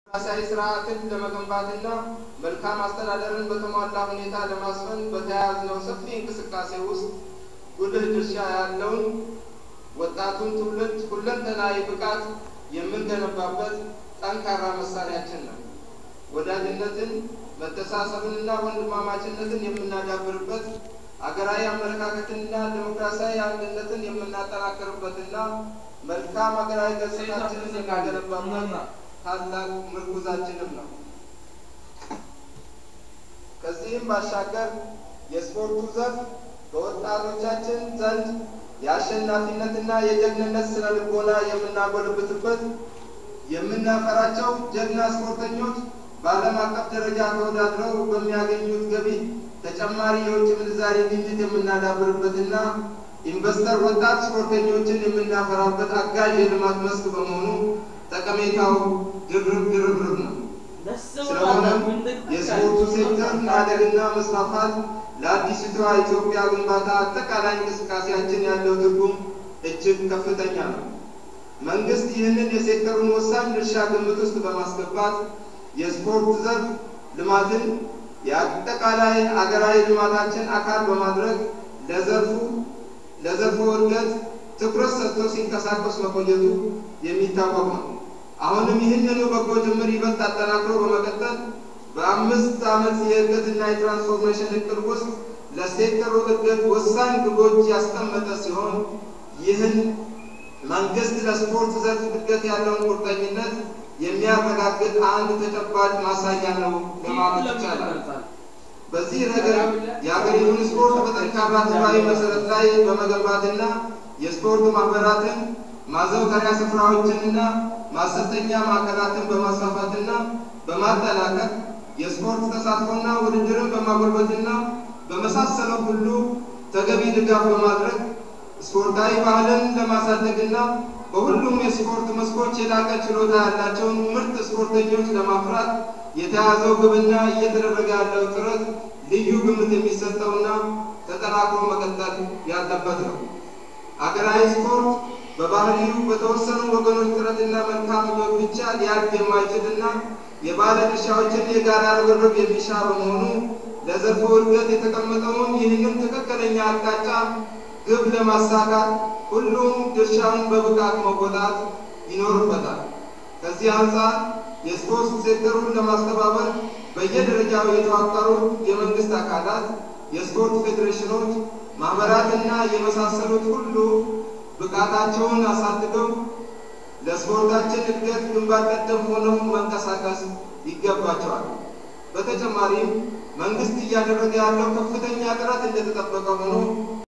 ዲሞክራሲያዊ ስርዓትን ለመገንባትና መልካም አስተዳደርን በተሟላ ሁኔታ ለማስፈን በተያያዝነው ሰፊ እንቅስቃሴ ውስጥ ጉልህ ድርሻ ያለውን ወጣቱን ትውልድ ሁለንተናዊ ብቃት የምንገነባበት ጠንካራ መሳሪያችን ነው። ወዳጅነትን፣ መተሳሰብንና ወንድማማችነትን የምናዳብርበት አገራዊ አመለካከትንና ዴሞክራሲያዊ አንድነትን የምናጠናክርበትና መልካም አገራዊ ገጽታችንን የምናገነባበት ታላቅ ምርኩዛችንም ነው። ከዚህም ባሻገር የስፖርቱ ዘርፍ በወጣቶቻችን ዘንድ የአሸናፊነትና የጀግንነት ስነ ልቦና የምናጎለብትበት የምናፈራቸው ጀግና ስፖርተኞች በዓለም አቀፍ ደረጃ ተወዳድረው በሚያገኙት ገቢ ተጨማሪ የውጭ ምንዛሬ ግኝት የምናዳብርበትና ኢንቨስተር ወጣት ስፖርተኞችን የምናፈራበት አጋዥ የልማት መስክ በመሆኑ ጠቀሜታው ድርብ ድርብርብ ነው። ስለሆነም የስፖርቱ ሴክተር ማደግና መስፋፋት ለአዲስቷ ኢትዮጵያ ግንባታ አጠቃላይ እንቅስቃሴያችን ያለው ትርጉም እጅግ ከፍተኛ ነው። መንግስት ይህንን የሴክተሩን ወሳኝ ድርሻ ግምት ውስጥ በማስገባት የስፖርት ዘርፍ ልማትን የአጠቃላይ አገራዊ ልማታችን አካል በማድረግ ለዘርፉ ለዘርፉ እድገት ትኩረት ሰጥቶ ሲንቀሳቀስ መቆየቱ የሚታወቅ ነው። አሁንም ይህንኑ በጎ ጅምር ይበልጥ አጠናክሮ በመቀጠል በአምስት ዓመት የእድገትና የትራንስፎርሜሽን እቅድ ውስጥ ለሴክተሩ እድገት ወሳኝ ግቦች ያስቀመጠ ሲሆን ይህን መንግስት ለስፖርት ዘርፍ እድገት ያለውን ቁርጠኝነት የሚያረጋግጥ አንድ ተጨባጭ ማሳያ ነው ለማለት ይቻላል። በዚህ ረገድ የሀገሪቱን ስፖርት በጠንካራ ህዝባዊ መሰረት ላይ በመገንባትና የስፖርት ማህበራትን ማዘውተሪያ ስፍራዎችንና ማሰልጠኛ ማዕከላትን በማስፋፋትና በማጠናከር የስፖርት ተሳትፎና ውድድርን በማጎልበትና በመሳሰለው ሁሉ ተገቢ ድጋፍ በማድረግ ስፖርታዊ ባህልን ለማሳደግና በሁሉም የስፖርት መስኮች የላቀ ችሎታ ያላቸውን ምርጥ ስፖርተኞች ለማፍራት የተያዘው ግብና እየተደረገ ያለው ጥረት ልዩ ግምት የሚሰጠውና ተጠናክሮ መቀጠል ያለበት ነው። አገራዊ ስፖርት በባህሪው በተወሰኑ ወገኖች ጥረትና መልካም ምኞት ብቻ ሊያድግ የማይችልና የባለ ድርሻዎችን የጋራ ርብርብ የሚሻ በመሆኑ ለዘርፉ እድገት የተቀመጠውን ይህንም ትክክለኛ አቅጣጫ ግብ ለማሳካት ሁሉም ድርሻውን በብቃት መወጣት ይኖርበታል። ከዚህ አንጻር የስፖርት ሴክተሩን ለማስተባበር በየደረጃው የተዋቀሩ የመንግስት አካላት፣ የስፖርት ፌዴሬሽኖች፣ ማህበራትና የመሳሰሉት ሁሉ ብቃታቸውን አሳድገው ለስፖርታችን እድገት ግንባር ቀደም ሆነው መንቀሳቀስ ይገባቸዋል። በተጨማሪም መንግስት እያደረገ ያለው ከፍተኛ ጥረት እንደተጠበቀ ሆኖ